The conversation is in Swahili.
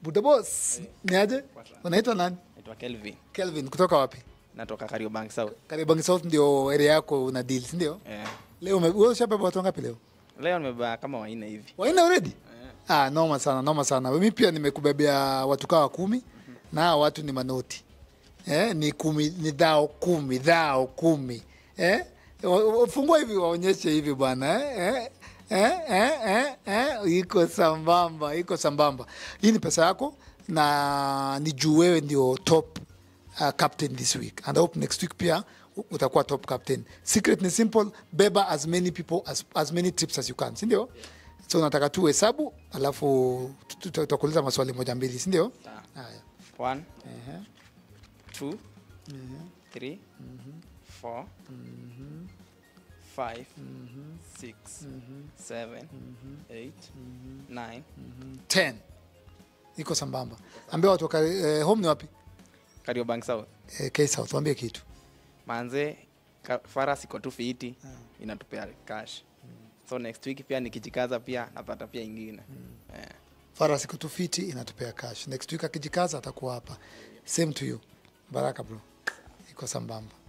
buda boss ni aje unaitwa nani naitwa Kelvin kelvin kutoka wapi natoka Kariobangi South karibangi south ndio area yako una deal si ndio eh. leo ume- wewe ushabeba watu wangapi leo leo nimebeba kama wanne hivi waina already ah noma sana noma sana mimi pia nimekubebea watu kawa kumi na hawa watu ni manoti eh, ni kumi ni dhao kumi dhao kumi eh? wa- wa- fungua hivi waonyeshe hivi bwana eh? Eh? Eh? Eh? Eh? iko sambamba iko sambamba hii ni pesa yako na ni juu wewe ndio top uh, captain this week and I hope next week pia u- utakuwa top captain secret ni simple beba as many people as, as many trips as you can sindio so nataka tu hesabu alafu tu- tu- tutakuuliza maswali moja mbili sindio haya one two three four five six seven eight nine 10 iko sambamba ambia watu waka, eh, home ni wapi Kariobangi South eh, K South waambie kitu manze ka- faras iko tu fiti inatupea cash so next week pia nikijikaza pia napata pia ingine eh. Faras iko tu fiti inatupea cash next week akijikaza atakuwa hapa same to you baraka bro iko sambamba